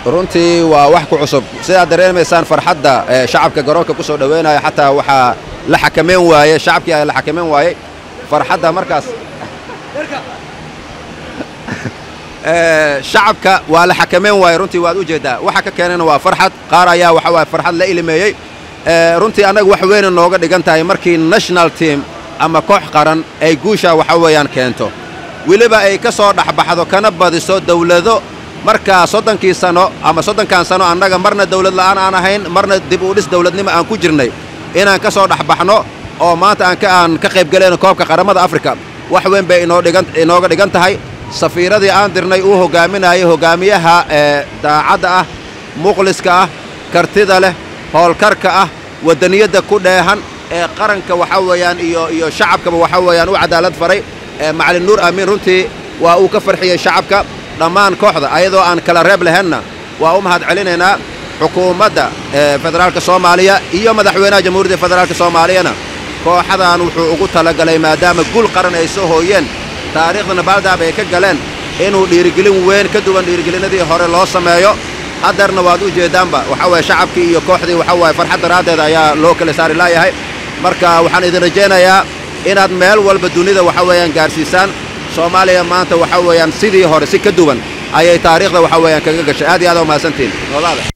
runtii waa wax ku cusub sidaad dareemaysaan farxadda ee shacabka garoonka ku soo dhoweynaya xataa waxaa la xakameyn waaye shacabkii ayaa la xakameyn waayey farxadda markaas Ee, shacabka waa la xakameyn waaye runtii waad u jeeddaa waxa ka keenana waa farxad qaar ayaa waxa waaye farxad la ilimeeyey Ee, runtii annaga wax weyna nooga dhigan tahay markii national team ama koox qaran ay guusha waxa weeyaan keento weliba ay ka soo dhexbaxdo kana badiso dawlado markaa soddonkii sano ama soddonkan sano annaga marna dawlad la'aan aan ahayn marna dib u dhis dawladnimo aan ku jirnay inaan ka soo dhexbaxno oo maanta aan ka aan ka qayb galayno koobka qaramada afrika wax weyn bay inoo dhigan inooga dhigan tahay safiiradii aan dirnay uu hogaaminayay hogaamiyaha ee daacadda ah muqliska ah kartida leh howlkarka ah waddaniyadda ku dheehan ee qaranka waxa weeyaan iyo iyo shacabkaba waxa weeyaan u cadaalad faray ee macalin nuur aamin runtii waa uu ka farxiyey shacabka dhammaan kooxda ayadoo aan kala reeb lahaynna waa u mahad celinaynaa xukuumadda ee federaalka soomaaliya iyo madaxweynaha jamhuuriyadda federaalka soomaaliyana kooxadan wuxuu ugu talagalay maadaama gul qaran ay soo hooyeen taariikhdana baaldaab ay ka galeen inuu dhiirigelin weyn ka duwan dhiirigelinadii hore loo sameeyo haddeerna waad u jeeddaanba waxa waye shacabkii iyo kooxdii waxa waaye farxad daraaddeed ayaa loo kala saari laayahay marka waxaan idin rajaynayaa inaad meel walba dunida waxa weeyaan gaarsiisaan soomaaliya maanta waxa weeyaan sidii hore si ka duwan ayay taariikhda waxa weeyaan kaga gashay aad iyo aad aa u mahadsantihin